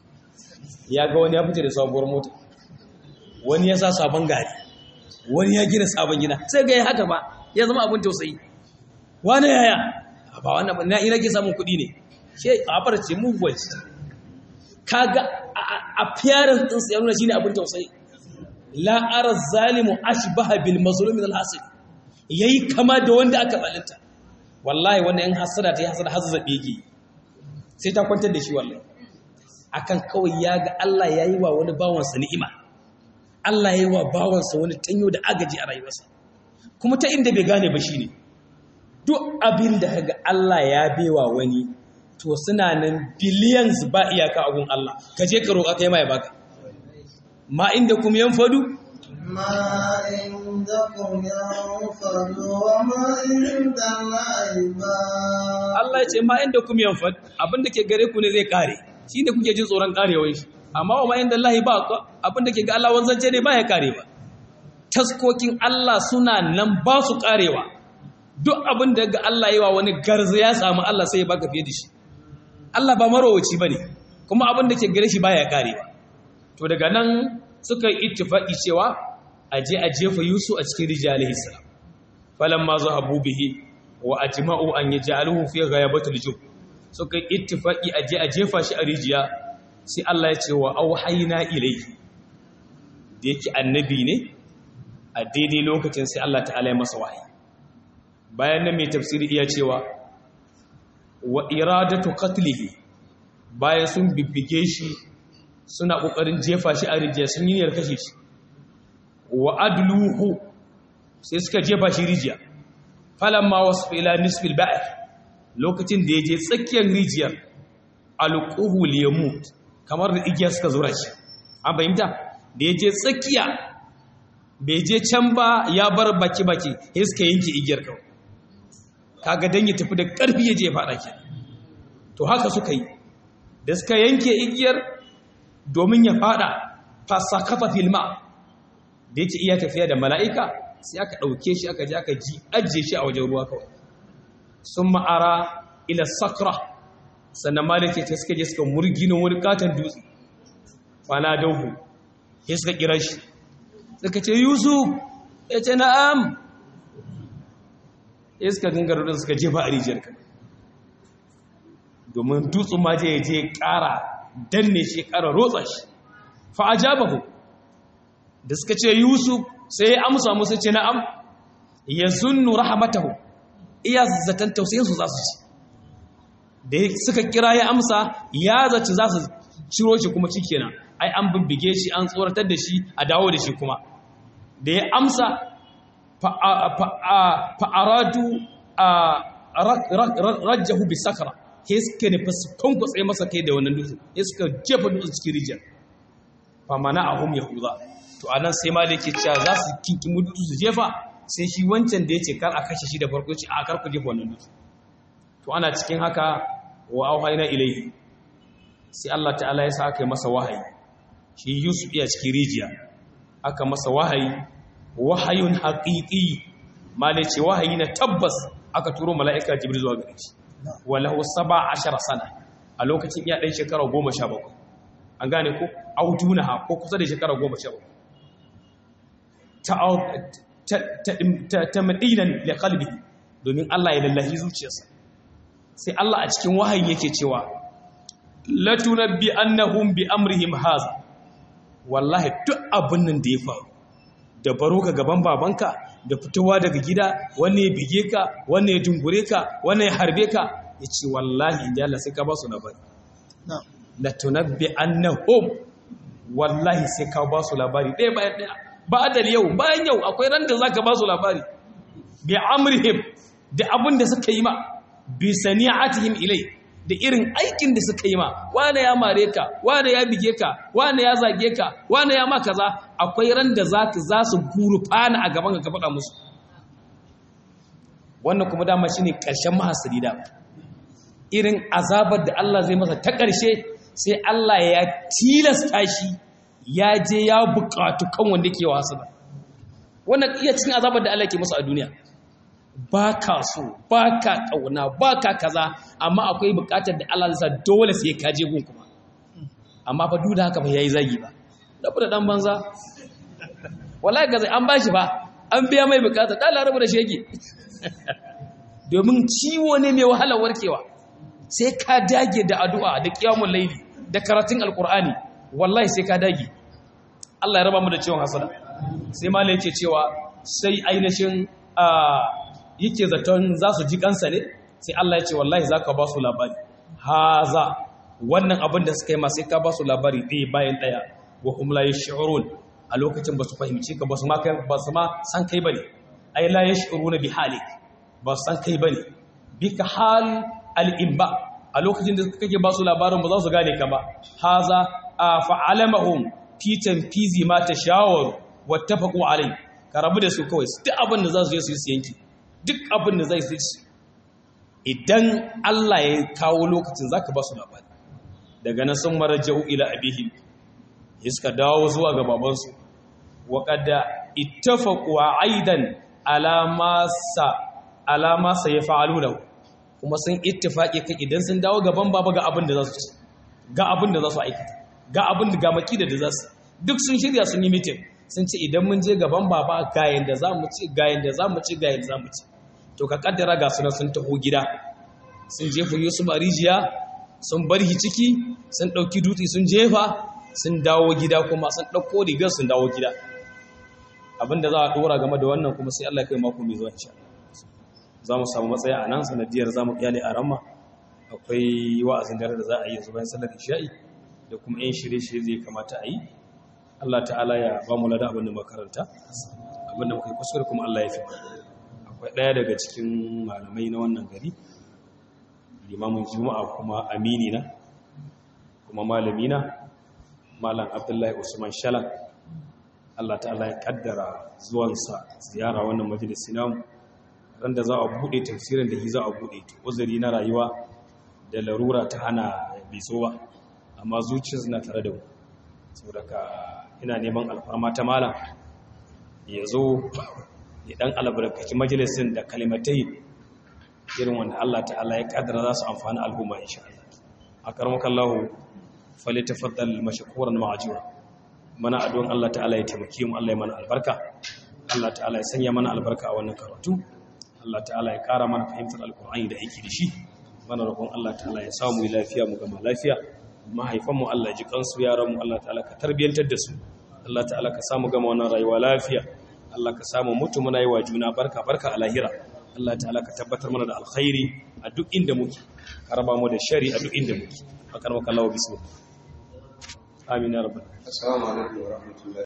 ya ga wani ya fice da sabuwar mota wani ya sa sabon gari wani ya gina sabon gina sai ga ya haka ba ya zama abin tausayi wani yaya ba wannan ba na ina ke samun kuɗi ne she a farce mu voice kaga appearance din sa ya nuna shine abin tausayi la ara zalimu ashbaha bil mazlum min al hasad yayi kama da wanda aka zalunta wallahi wannan in hasada ta yi hasada har zabe yake sai ta kwantar da shi wallahi akan kawai ya ga Allah yayi wa wani bawansa ni'ima Allah yayi wa bawansa wani tanyo da agaji a rayuwarsa kuma ta inda bai gane ba shine duk abin da kaga Allah ya bewa wani to suna nan billions ba iyaka a gun Allah ka je ka roƙa kai mai baka ma inda kuma yan fadu ما عندكم ينفد وما عند الله باق Allah ya ce ma inda kuma yan fad abin da ke gare ku ne zai kare shi ne kuke jin tsoron karewar shi amma wa ma inda Allah ba abin da ke ga Allah wanzance ne ba ya kare ba taskokin Allah suna nan ba su karewa duk abin da ga Allah yi wa wani garza ya samu Allah sai ya baka fiye da shi Allah ba marowaci bane kuma abin da ke gare shi baya karewa to daga nan suka yi ittifaqi cewa aje a jefa Yusuf a cikin rijalihi salam falamma zahabu bihi wa ajma'u an yaj'aluhu fi ghayabatil jub suka yi ittifaqi aje a jefa shi a rijiya sai Allah ya ce wa auhayna ilayhi da yake annabi ne a daidai lokacin sai Allah ta'ala ya masa wahayi bayan nan mai tafsiri iya cewa wa iradatu qatlihi bayan sun bibbige shi suna kokarin jefa shi a rijiya sun yi niyyar kashe shi wa adluhu sai suka jefa shi rijiya falamma wasfa ila nisfil ba'r lokacin da yaje tsakiyar rijiyar alquhu liyamut kamar da igiya suka zura shi an bayyanta da yaje tsakiya bai je can ba ya bar baki baki sai suka yanke igiyar kawai kaga dan ya tafi da ƙarfi ya je ya faɗa ke to haka suka yi da suka yanke igiyar domin ya faɗa fasakata filma da yake iya tafiya da mala'ika sai aka ɗauke shi aka je aka ji ajiye shi a wajen ruwa kawai sun ma'ara ila sakra sannan ma da ke ta suka je suka murgino wani katon dutse fana dauhu ya suka kira shi suka ce yusuf ya ce na'am ya suka dinga rudin suka jefa a rijiyar ka domin dutsen ma je je ƙara danne shi ƙara rotsa shi fa'ajabahu da suka ce yusuf sai ya amsa musu ce na'am ya zunnu rahamatahu iya zaton tausayinsu za su ci da suka kira ya amsa ya zaci za su ciro shi kuma shi kenan ai an bibbige shi an tsoratar da shi a dawo da shi kuma da ya amsa fa'aradu rajjahu bi sakara ya suka nufa su kwankwatsa masa kai da wannan dutse ya suka jefa dutse cikin rijiyar famana a hum yahuza to a nan sai ma da yake cewa za su kinkimu dutse su jefa sai shi wancan da ya ce kar a kashe shi da farko ce a karku jefa wannan dutse to ana cikin haka wa auhayna ilaihi sai Allah ta'ala ya sa aka yi masa wahayi shi Yusuf iya cikin rijiya aka masa wahayi wahayun haqiqi male ce wahayi na tabbas aka turo mala'ika Jibril zuwa gare shi walahu saba ashara sana a lokacin iya ɗan shekara goma sha bakwai an gane ko audunaha ko kusa da shekara goma sha bakwai ta madinan da kalbi domin Allah ya lallahi zuciyarsa sai Allah a cikin wahayi yake cewa latunabbi annahum bi amrihim haza wallahi duk abin nan da ya faru da baro ka gaban babanka da fitowa daga gida wanne ya bige ka wanne ya dungure ka wanne ya harbe ka ya ce wallahi inda Allah sai ka ba su labari la tunabbi annahum wallahi sai ka ba su labari ɗaya bayan ɗaya ba da yau bayan yau akwai ran da zaka ba su labari bi amrihim da abin da suka yi ma bi sani'atihim ilai da irin aikin da suka yi ma wane ya mare ka wane ya bige ka wane ya zage ka wane ya ma kaza akwai ran da za za su gurfana a gaban ka faɗa musu wannan kuma dama shine ƙarshen mahasiri da irin azabar da Allah zai masa ta ƙarshe sai Allah ya tilasta shi ya je ya buƙatu kan wanda ke wasu da wannan iya cikin azabar da Allah ke masa a duniya ba ka so ba ka ƙauna ba ka kaza amma akwai buƙatar da Allah zai sa dole sai ka je gun kuma amma fa duk da haka ba yayi zagi ba da da dan banza wallahi ga zai an bashi ba an biya mai buƙata da Allah rabu da shege domin ciwo ne mai wahala warkewa sai ka dage da addu'a da qiyamul layli da karatun alqur'ani wallahi sai ka dage Allah ya raba mu da ciwon hasada sai malai yake cewa sai ainihin yake zaton za su ji kansa ne sai Allah ya ce wallahi za ka ba su labari haza wannan abin da suka yi masu ka ba su labari ɗaya bayan ɗaya wa kuma la yash'urun a lokacin ba su fahimci ka ba su ma ba su ma san kai bane ai la yash'uruna bi halik ba su san kai bane bi ka hal al-imba a lokacin da kake ba su labarin ba za su gane ka ba haza fa'alamahum fi tanfizi ma tashawaru wattafaqu alai ka rabu da su kawai duk abin da za su je su yi su yanki duk abin da zai ci idan Allah ya kawo lokacin za ka ba su labari daga nan sun marajau ila abihim ya suka dawo zuwa ga babansu waƙada ittafaquwa aidan alamasa alamasa ya fa'alu lahu kuma sun ittifaqi kan idan sun dawo gaban baba ga abin da za su ci ga abin da za su aikata ga abin da ga makida da za su duk sun shirya sun yi meeting sun ce idan mun je gaban baba ga yanda za mu ci ga yanda za mu ci ga yanda za mu ci to ka kaddara ga sunan sun taho gida sun jefa Yusuf a rijiya sun bar shi ciki sun ɗauki dutse sun jefa sun dawo gida kuma sun ɗauko rigar sun dawo gida abinda za a ɗora game da wannan kuma sai Allah kai mako mai zuwa insha za mu samu matsaya a nan sanadiyar za mu kyale a ramma akwai wa'azin dare da za a yi yanzu bayan sallar isha'i da kuma yan shirye-shirye zai kamata a yi Allah ta'ala ya ba mu lada abin da makaranta abin da muka yi kuskure kuma Allah ya fi akwai ɗaya daga cikin malamai na wannan gari limamin juma'a kuma amini na kuma malami na malam abdullahi usman shalan Allah ta'ala ya kaddara zuwansa ziyara wannan majalisi namu ran da za a buɗe tafsirin da shi za a buɗe uzuri na rayuwa da larura ta hana bisowa amma zuciyar na tare da mu saboda ka ina neman alfarma ta malam ya zo ya dan albarkaci majalisin da kalimatai irin wanda Allah ta'ala ya kaddara za su amfani al'umma insha Allah a karmakan lahu fali tafaddal mashkuran ma'ajura mana addu'an Allah ta'ala ya taimake mu Allah ya mana albarka Allah ta'ala ya sanya mana albarka a wannan karatu Allah ta'ala ya kara mana fahimtar alkur'ani da aiki da shi mana roƙon Allah ta'ala ya samu lafiya mu gama lafiya mahaifanmu Allah ji kansu yaranmu Allah ta'ala ka tarbiyantar da su Allah ta'ala ka samu gama wannan rayuwa lafiya Allah ka samu mutu muna yi wa juna barka barka a lahira Allah ta'ala ka tabbatar mana da alkhairi a duk inda muke ka raba mu da shari a duk inda muke akar maka Allah bismillah amin ya rabbal assalamu alaikum wa rahmatullahi